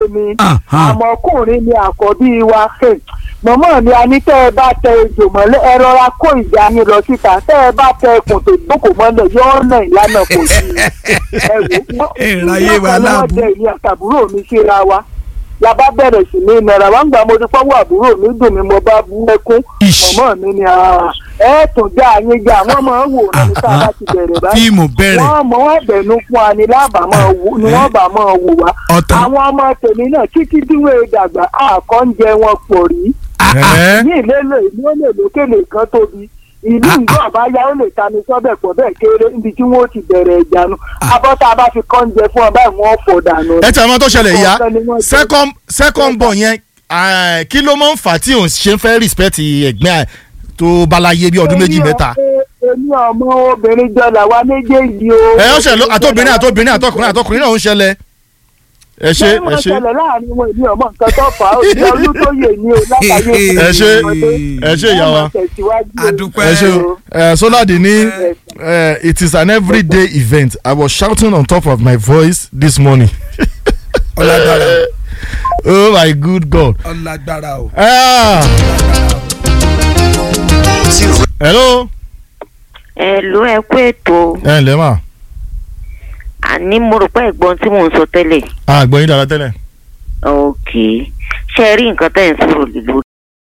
mi Aha. àmọ́kùnrin ni àkọ́bí wa kè mọ̀mọ́ mi a ní tẹ́ ẹ bá tẹ ejò mọ́lẹ̀ ẹ rọra kó ìjà yín lọ síta tẹ́ ẹ bá tẹ ẹkùn tó gbókò mọ́lẹ̀ yóò nà ìlànà kò sí ẹ wò Ẹ ráyé wa láàbù. wọ́n dẹ ìyá àtàbúrò mi síra wa la bá bẹ̀rẹ̀ sí ní náírà wọ́n gbà mo ti fọwọ́ àbúrò mi dùn mí mo bá bú ẹkún Ish. mọ̀mọ́ mi ni "Ah, ẹ tún já yín já wọ́n máa ń wòran ní ká bá ti bẹ̀rẹ̀ báyìí fíìmù bẹ̀rẹ̀ wọ́n mọ̀ wọ́n bẹ̀nu fún wa ni lábàá máa wò ni wọ́n bá máa wò wá. Ọ̀tán. àwọn ọmọ tèmi náà títí díwé dàgbà àkọ́ńjẹ wọn pọ̀ rí. Ẹ́. ní ìlélẹ̀ ìlú ó lè lókèlè kan tóbi ìlú ìlú àbáyá ó lè tani sọ́bẹ̀ pọ̀ bẹ́ẹ̀ kéré níbi tí wọ́n ti bẹ̀rẹ̀ ìjánu. abọ́tá bá fi kọ́ńjẹ fún ọ báyìí wọ́n fọ̀ dànù. ẹ tẹ ọmọ tó ṣẹlẹ̀ ìyá Ọ̀kan ni wọ́n jẹ́. second second born yẹn ah, kí ló máa ń fà á tí òun ṣe ń fẹ́ respect ẹ̀gbẹ́ ẹ̀ tó balaye bí ọdún méjì Èmi mẹ́ta. ọmọ- èmi ọmọ obìnrin jọ làwa méjèèjì o. ẹ ó ṣẹlẹ̀ àtọ́bìnrin àtọ́bìnrin àtọkùnrin àtọkùnrin náà ń ṣẹlẹ̀ ẹ ṣe ṣé ẹ wọ́n ṣe ṣẹlẹ̀ láàrin wọn èmi ọmọ nǹkan tó fà á òjò olútóyè ni o látàyè ẹ ṣe ẹ ṣe ìyá wa Adúpẹ́. ẹ ṣe o ẹ Soladi ní ẹ, it is an everyday event I was shouting on top of my voice this morning ọlágbára oh my good God. ọlágbára o. Ah. hello. ẹ ló ẹ kú ètò ẹ ǹlẹ́ mà àní mo rò pé ẹ̀gbọ́n tí mò ń sọ tẹ́lẹ̀ àgbọ̀yìn dára tẹ́lẹ̀. ok ṣe rí nǹkan tẹ́ ẹ̀ ń sọ̀rọ̀ lè lórí